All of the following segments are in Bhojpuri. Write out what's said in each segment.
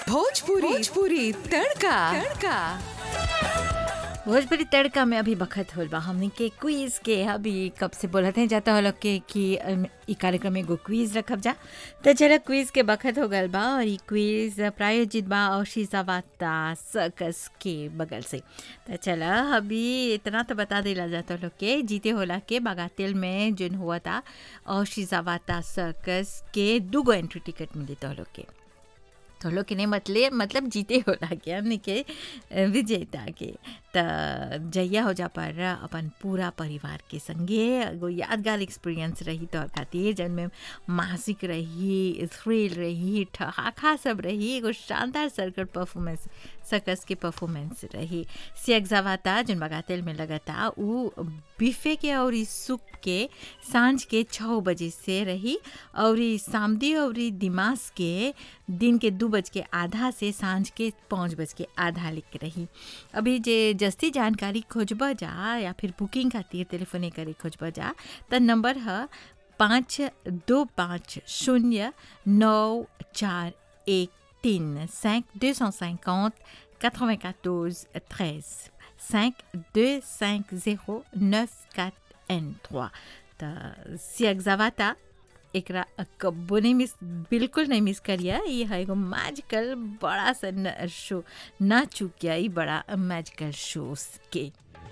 भोजपुरी भोजपुरी तड़का तड़का भोजपुरी तड़का में अभी बखत होल बा हमनी के क्विज के अभी कब से बोलत हैं जाता हलो के कि अम, इ कार्यक्रम में एगो क्विज रखब जा तो चलो क्विज के बखत हो गल बा और इ क्विज प्रायोजित बा औशीजा वाता सर्कस के बगल से तो चला अभी इतना तो बता देला जाता लोग के जीते होला के बागातिल में जोन हुआ था औशीजा वाता सर्कस के दूगो एंट्री टिकट मिली तो लोग के तो लोग के नहीं मतलब मतलब जीते होला के हमने के अ, विजेता के त जइया हो जा पर अपन पूरा परिवार के संगे एगो यादगार एक्सपीरियंस रही तोहर खातिर जन मासिक रही थ्रिल रही ठहाका सब रही एगो शानदार सर्कल परफॉर्मेंस सर्कस के परफॉर्मेंस रही सियगजावाता जन बगातेल में लगता उ बिफे के और ई सूप के सांझ के छः बजे से रही और ई सामदी और ई दिमाग के दिन के दू बज के आधा से सांझ के पाँच बज के आधा लिख रही अभी जे जस्ती जानकारी खोजब जा या फिर बुकिंग खातिर टेलीफोने करे खोजब जा त नंबर है पाँच दो पाँच शून्य नौ चार एक तीन cinq deux cent cinquante quatre-vingt-quatorze treize cinq deux cinq zéro neuf quatre n trois त सियगजावाता एकरा कब्बो नहीं मिस बिल्कुल नहीं मिस करिया ये है एगो मैजिकल बड़ा सा न- शो ना चुकिया ये बड़ा मैजिकल शो के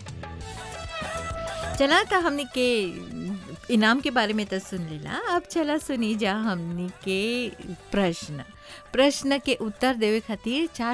चला था हमने के इनाम के बारे में तो सुन लेला अब चला सुनी जा हमने के प्रश्न प्रश्न के उत्तर देवे खातिर चार